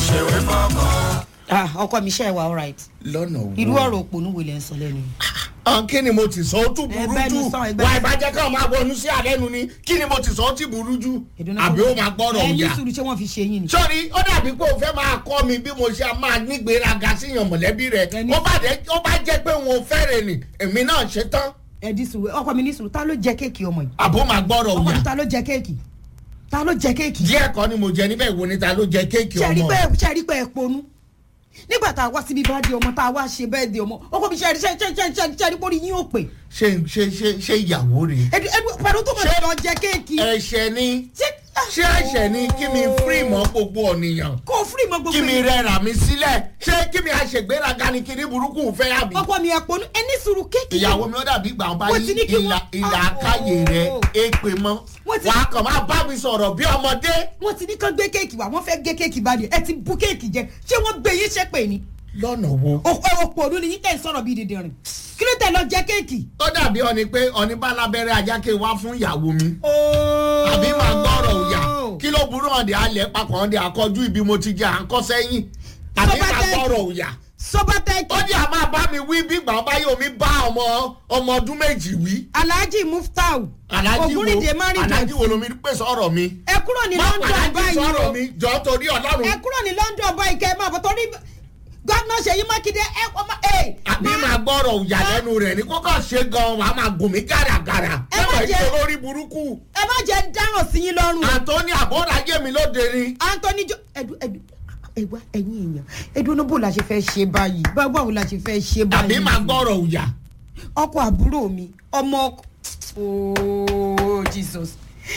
ṣèwé fọkàn. ah ọkọ mi ṣe é wa alright lọ́nà wo. irú ọ̀rọ̀ òpònú wo lẹ ń sọ lẹ́nu yìí. ọ̀n kí ni mo ti sọ ó tún burú Ẹgbẹ́ jù mi sọ, ẹgbẹ́ wà mi- ìbàjẹ́ káwọn máa bọ̀ ọ̀nù sí àlẹ́nu ni kí ni mo ti sọ ó ti burú jù Ìdùnnú àbí kò- ó máa gbọ́rọ̀ ẹ ní òyà. sùúrù ṣé wọ́n fi ṣe yín ni. sọ́ni ó dàbí pé o fẹ́ máa kọ́ mi bí mo ṣe máa nígbéraga síyàn mọ̀lẹ́bí rẹ̀ Ẹni- ó bá dé- ó bá jẹ́ pé wọn ò fẹ́rẹ̀ ni èmi náà ṣe tán ẹ di sùúrù ọkọ mi ní sùúrù ta ló jẹ kéèkì ọmọ yìí. àbó máa gbọ́rọ̀ ọkọ mi òyà. ta ló jẹ kéèkì ta ló jẹ kéèkì. díẹ̀ kọ́ ni mo jẹ níbẹ̀ wo ni ta ló jẹ kéèkì ṣẹ́rí ọmọ. pé ṣẹ́rí pé ẹ ponú nígbà tá a wá síbi bá di ọmọ tá a wá ṣe bẹ́ẹ̀ di ọmọ ọkọ mi ṣẹ́rí ṣẹ́rí ṣẹ́rí ṣẹ́rí ṣẹ́rí pórí yín ò pè. ṣé ṣé ṣé ṣé ìyàwó rẹ̀. ẹdun ẹdun pẹ̀lú tó mọ̀ Ṣé- sí lọ jẹ kéèkì. ẹ̀ṣẹ̀ ni ṣé ṣé ẹ̀ṣẹ̀ ni kí mi fírí mọ́ gbogbo ọ̀nìyàn kó fúri mọ gbogbo kí mi yìí. rẹra mi sílẹ̀ ṣé kí mi àṣègbéraga ni kí ní burúkú fẹ́ àbí. ọkọ mi ẹ ponú ẹ ní sùúrù kéèkì. ìyàwó mi ó dàbí ìgbà wọn bá Wọ́n yí ti ní kí ìlà wọ́n- ìlà Ah, káyè rẹ̀ oh. èpè mọ́ Wọ́n ti- wàá kàn máa bá mi sọ̀rọ̀ bí ọmọdé. wọ́n ti ní kán gbé kéèkì wá wọ́n fẹ́ gé kéèkì bá di ẹ ti bú kéèkì jẹ ṣé wọ́n gbé yín ṣépè ni. lọ́nà wo. òpònú ni yín tẹ̀ ń sọ̀rọ̀ bíi dìndìnrín kí ló tẹ̀ lọ jẹ kéèkì. ó dàbí ọni pé ọni bá lábẹ́rẹ́ ajáke wá fún ìyàwó mi. àbí máa gbọ́rọ̀ òyà kí ló burú ọ̀dẹ̀ alẹ̀ papọ̀ ọ̀dẹ̀ àkọ́jú ibi mo ti jẹ́ à ń kọ́ sẹ́yìn àbí máa Sọ́bátẹ́ẹ̀kì. gbọ́rọ̀ òyà. sọ́bátẹ́ẹ̀kì ó ní a máa bá mi wí bí gbàgbọ́ báyìí omi bá ọmọ ọmọ ọdún méjì wí. alhaji muftau alájí wo ògúnrìndé márùn alájí wo lomi pèsè ọ̀rọ̀ mi. ẹ kúrò ní má london alájí báyìí sọ̀rọ̀ o mi jọ torí ọlọ́run. ẹ kúrò ní london báyìí kẹ́ ẹ máa bọ̀ torí gómìnà ṣèyí mákindé ẹ ọmọ ẹ. àbí máa gbọ́rọ̀ òyà lẹ́nu rẹ̀ ní kókó ṣe gan-an wàá máa gùn mí gàràgàrà. Ẹ má ẹ jẹ́- jẹ́ lórí burúkú. ẹ má jẹ́ dáràn sí yín lọ́rùn o. àtọ́ni àbọ̀dájẹ́ mi lóde ni. anthony jo ẹdun ẹdun ẹwà ẹyin èèyàn ẹdun ní bó la ṣe fẹ́ ṣe báyìí bá- báwo la ṣe fẹ́ ṣe báyìí. àbí máa gbọ́rọ̀ òyà. ọkọ àbúrò mi ọmọ ọkọ ooo jesus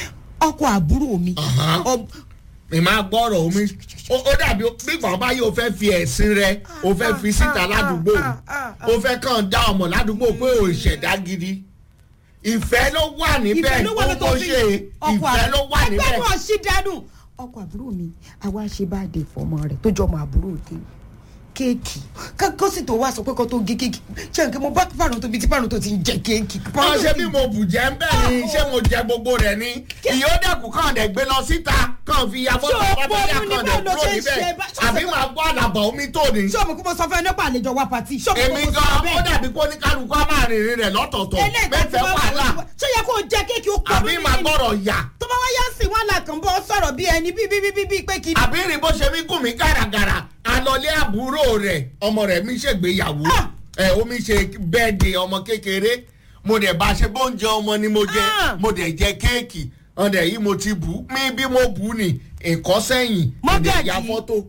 ọkọ àbúrò mi Ọ̀hán. ọm- mi máa gbọ́rọ̀ omi ó ó dàbí bí gbọ̀n báyìí o fẹ́ fi ẹ̀sìn rẹ o fẹ́ fi síta ládùúgbò ah, ah, ah. o fẹ́ kàn dá ọmọ ládùúgbò pé o ìṣẹ̀dá gidi ìfẹ́ ló wà níbẹ̀ ìfẹ́ ló wà ó lọ́tọ̀ mọ̀ fi ṣe ìfẹ́ ló wà ẹgbẹ́ níbẹ̀ náà ṣì dánù ọkọ àbúrò mi àwa ṣe bá dé fọmọ rẹ tó jọ ọmọ àbúrò tèmi kéèkì kó sì tó wá sọ pé kó tó gé kéèkì ṣé nǹkan mo bá fàrùn tó bí tí fàrùn tó ti ń jẹ kéèkì. wọ́n ṣe bí mo bù jẹ́ ń bẹ́ẹ̀ ni ṣé mo jẹ gbogbo rẹ̀ ni ìyóòdẹ̀kù kàn dẹ̀ gbé lọ síta kàn fi ya fọ́tò Ṣé o pátákà pọ́nú ní kàn dẹ̀ báwo ló kúrò ṣe ń níbẹ̀ ṣe bá- ṣé o àbí ṣe- máa gbọ́ àdàbọ̀ omi tó ní. ṣé o mọ̀ kó mo sọ fún ẹ nípa àlejò wa pàtì ṣé o mọ̀ kó èmi mo sọ gan ó bẹ́ẹ̀. dàbí kó ní kálukú á máa rìnrìn rẹ̀ lọ́tọ̀ọ̀tọ̀ eléyìí tó ti mẹ́fẹ̀ẹ́ wá wàhálà ṣé yẹ kó o jẹ kéèkì ó pọ̀ àbí máa gbọ́rọ̀ yà tó bá wá yá sí wọn là kàn bọ́ sọ̀rọ̀ bí ẹni bí bí bí bí bí pé kí ni. àbí rìn bó ṣe mí gùn mí gàràgàrà alọ́lé àbúrò rẹ̀ ọmọ rẹ̀ mi ṣègbéyàwó Ah! ẹ̀ omi ṣe bẹ́ẹ̀dì ọmọ kékeré mo dẹ̀ bá ṣe bóúnjẹ ọmọ ni mo jẹ Ah! mo dẹ̀ jẹ kéèkì ọ̀dẹ̀ yìí mo ti bù ú mi bí mo bù ú ni nǹkan sẹ́yìn mo dẹ̀ Mọ́gàjí. ya fọ́tò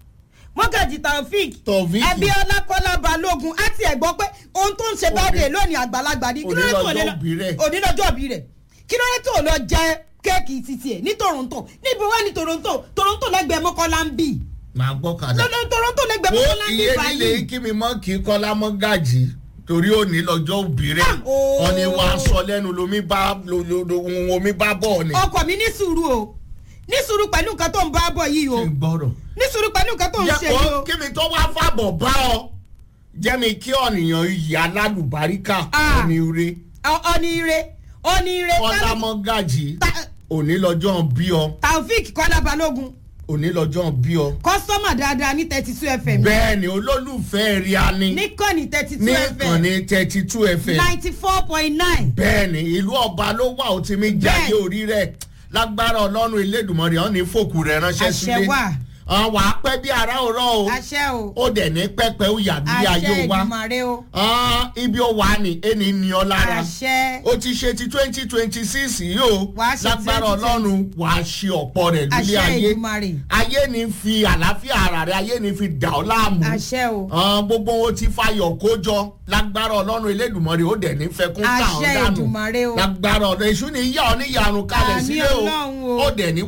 mọ́gàjì taofik Taofeek. abiola kọ́lá balógun á tiẹ̀ gbọ́ pé ohun tó ń ṣe bá dé lónìí àgbàlagbà ni kí ló dé tó lè lọ Onílọ́jọ́ òbí rẹ̀. onílọ́jọ́ òbí rẹ̀ kí ló dé tó lọ jẹ kéèkì títí ẹ̀ ní toronto níbo wá ní toronto toronto lẹ́gbẹ̀ẹ́ mọ́kànlá ń bì máa gbọ́ kàdá. lọ́dọ̀ toronto lẹ́gbẹ̀ẹ́ wo mọ́kànlá ń bì iye báyìí. líle kí mi mọ́ kí kọ́lá mọ́ gàjì torí òní lọ́jọ́ òbí rẹ̀ Ah, ooo. ọ̀ni wa sọ lẹ́nu lomi bá lo- lo- lo- ohun omi bá bọ̀ ni. ọkọ mi ní sùúrù o ní sùúrù pẹ̀lú nǹkan tó ń bá bọ̀ yìí o ṣe gbọ́rọ̀. ní sùúrù pẹ̀lú nǹkan tó ń ṣe jẹ́ yìí kó o. kí mi tó wá fàbọ̀ bá ọ jẹ́ mi kí ọ̀nìyàn iyì alálùbáríkà Ah. òní ire Ọ- ọ̀nì ire ọ̀nì ire kọ́lá mọ́ gàjì Ta- òní lọ́jọ́ bí ọ taofik kọ́lá balógun òní lọ́jọ́ bí ọ. kọ́sọ́mà dáadáa ní thirty two fm bẹ́ẹ̀ ni olólùfẹ́ rí a ní níkànnì thirty two ní fm ìkànnì thirty two fm. ninety four point nine. bẹ́ẹ̀ ni ìlú ọba ló wà ó ti mi jáde Bẹ́ẹ̀. orí rẹ̀ lágbára ọlọ́run elédùnmọ̀rì ọ̀ ní fòkù rẹ̀ ránṣẹ́ Àṣẹ sílé wà. wà á pẹ́ bí ara òrọ̀ o àṣẹ o ó dẹ̀ ní pẹ́pẹ́ ó yà bí ayé àṣẹ wa ìdùmarè o Ah, ibi ó wà ní ẹni ní ọ lára àṣẹ ó ti ṣe ti twenty twenty six yìí o Wàá ṣe lágbára 2020. ọlọ́run wà á ṣe ọ̀pọ̀ rẹ̀ lórí àṣẹ ayé ìdùmarè ayé ní fi àlàáfíà ara rẹ̀ ayé ní fi dà ọ́ láàmú àṣẹ o Ah, gbogbo wọn ti fayọ̀ kójọ lágbára ọlọ́run elédùnmọ̀rẹ́ ó dẹ̀ ní fẹkún ká ọ̀ Àṣẹ dànù Èdùmàrè o. lágbára ọ̀dọ̀ èṣù ní yíyá ọ níyàrún kalẹ̀ Àmín sílé o Ọlọ́run o. ó dẹ̀ ní